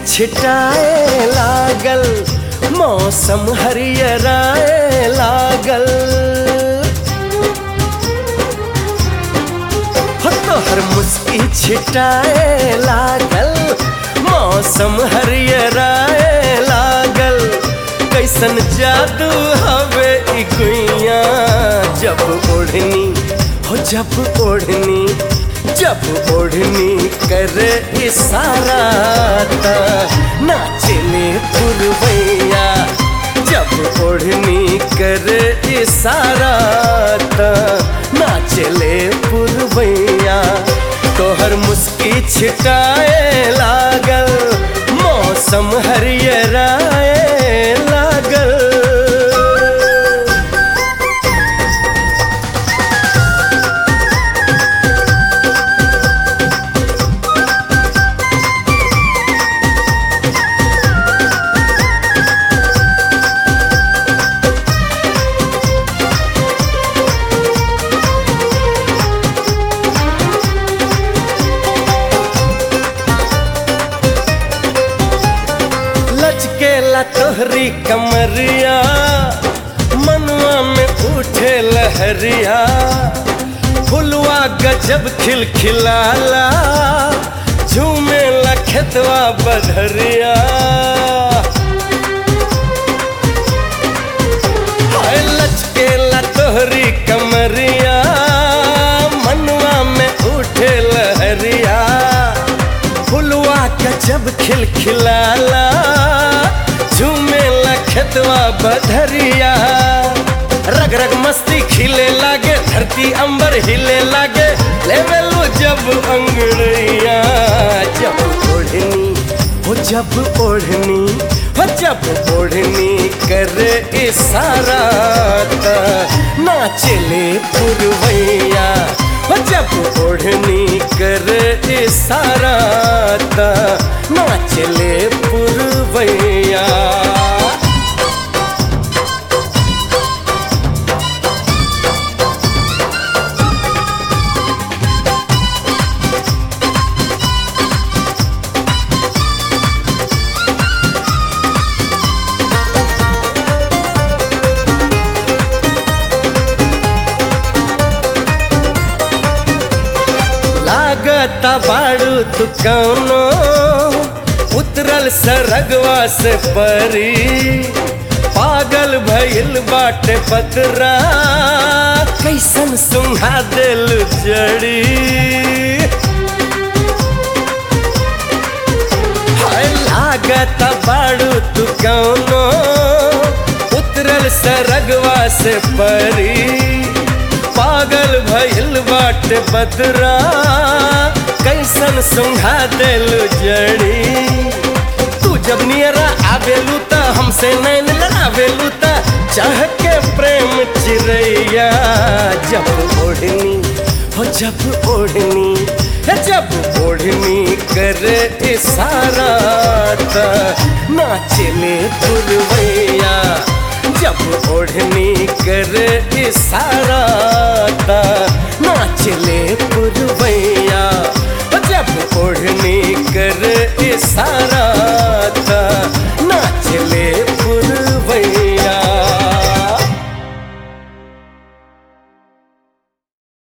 छिटाए लागल मौसम हरियराए लागल हो तोहर मुस्की छिटाए लागल मौसम हरियराए लागल कैसन जादू हवे ई गुइया जब ओढ़नी हो जब ओढ़नी जब ओढ़नी करे इशारा ता नाचले पुरवैया जब ओढ़नी करे इशारा ता नाचले पुरवैया तोहर मुस्की छिटाए लागल मौसम हरियराए लागल लचकेला तोहरी कमरिया मनुआ में उठे लहरिया फुलवा गजब खिलखिलाला झूमे लखतवा बधरिया हाय लचकेला तोहरी कमरिया मनुआ में उठे लहरिया फुलवा गजब खिलखिलाला झूमे लखतवा बधरिया रग रग मस्ती खिले लागे धरती अंबर हिले लागे लेवलो जब अंगड़िया जब ओढ़नी हो जब ओढ़नी हो जब ओढ़नी करे इशारा ता नाचले पुरवैया हो जब ओढ़नी करे इशारा ता नाचले पुरवैया लागता बाड़ू तू कौनो उतरल सरगवा से परी पागल भइल बाटे पतरा कैसन सुंघा दिल जड़ी हाय लागता बाड़ू तू कौनो उतरल सरगवा से परी पागल भइल बाट बदरा कैसन सुंघा दिल जड़ी तू जब नियरा आवेलू त हमसे नैन लड़ावेलू त चाह के प्रेम चिरैया जब ओढ़नी हो जब ओढ़नी है जब ओढ़नी करे इशारा त नाचले पुरवैया जब ओढ़नी करे इशारा